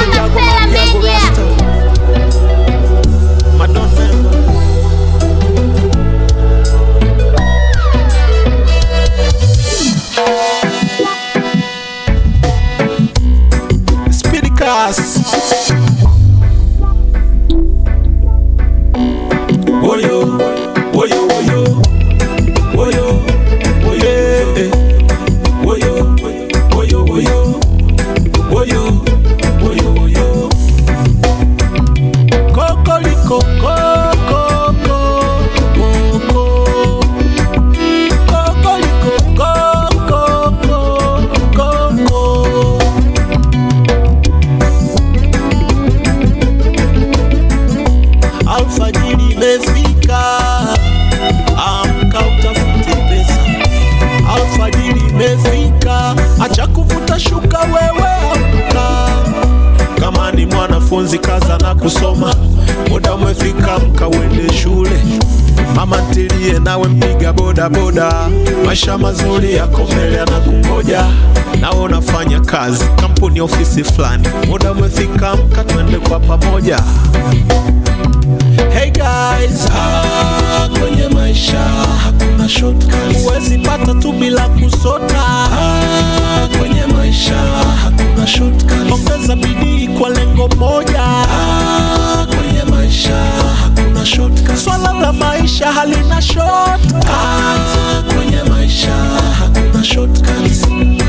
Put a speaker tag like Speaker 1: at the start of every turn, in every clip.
Speaker 1: Masela Media.
Speaker 2: Madon member. Speedy cast. Woyo, woyo, woyo, woyo, woyo, eh. woyo, woyo, woyo, woyo, woyo, woyo. Kokoliko, koko, koko. Kokoliko, koko, koko. Alfajiri imefika, amka utafute pesa. Alfajiri imefika, acha kuvuta shuka wewe, amka. Kama ni mwanafunzi kaza na kusoma, muda umefika, amka uende shule. Mama ntilie nawe mpiga boda boda, maisha mazuri yako mbele yanakungoja. Nawe unafanya kazi kampuni, ofisi fulani, muda umefika, amka twende kwa pamoja. Hey guys, ah, kwenye maisha hakuna shortcuts. Huwezi pata tu bila kusota. Ah, kwenye maisha hakuna shortcuts. Ongeza bidii kwa lengo moja. Ah, kwenye maisha hakuna shortcuts. Swala la maisha halina shortcuts. Ah, kwenye maisha hakuna shortcuts.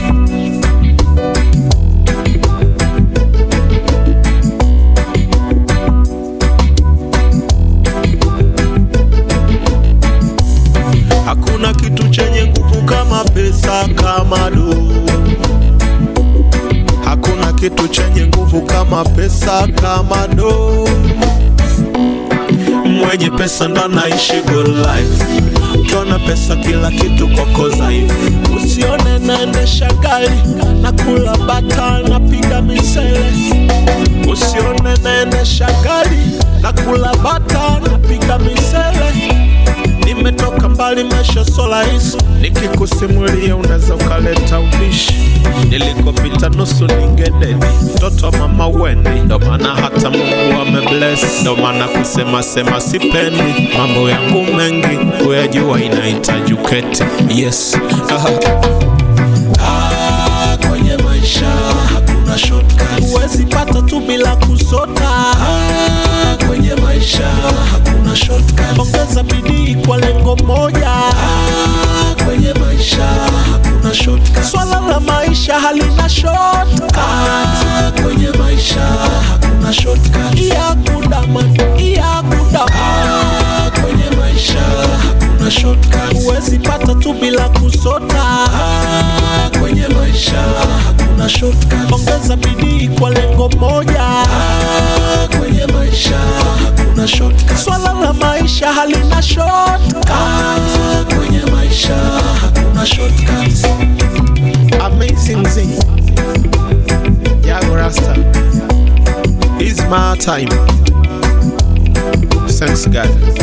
Speaker 2: Hakuna kitu chenye nguvu kama pesa, kama do. Hakuna kitu chenye nguvu kama pesa, kama do. Mwenye pesa ndo anaishi good life. Ukiona pesa kila kitu kwako dhaifu. Usione naendesha gari na kula bata napiga misele. Usione naendesha gari na kula bata napiga misele. Nimetoka mbali, maisha so rahisi, nikikusimulia unaweza ukaleta ubishi. Nilikopita nusu ningededi, mtoto wa mama Weni, ndo maana hata Mungu amebless, ndo maana kusema sema sipendi mambo yangu mengi, kuyajua inahitaji uketi. Yes Ah, kwenye maisha hakuna shortcuts. Huwezi pata tu bila kusota. Ah, kwenye maisha hakuna shortcuts. Ongeza bidii kwa lengo moja. Ah, kwenye maisha hakuna shortcuts. Swala la maisha halina shortcuts. Ah, kwenye maisha hakuna shortcuts. Iya kudaman, iya kudaman. Ah, kwenye maisha hakuna shortcuts. Huwezi pata tu bila kusota. Ah, kwenye maisha hakuna shortcuts. Ongeza bidii kwa lengo moja. Ah, kwenye maisha hakuna shortcuts. Swala la maisha halina shortcuts. Ah, kwenye maisha hakuna shortcuts. Amazing thing. Yago Rasta. It's my time. Thanks God.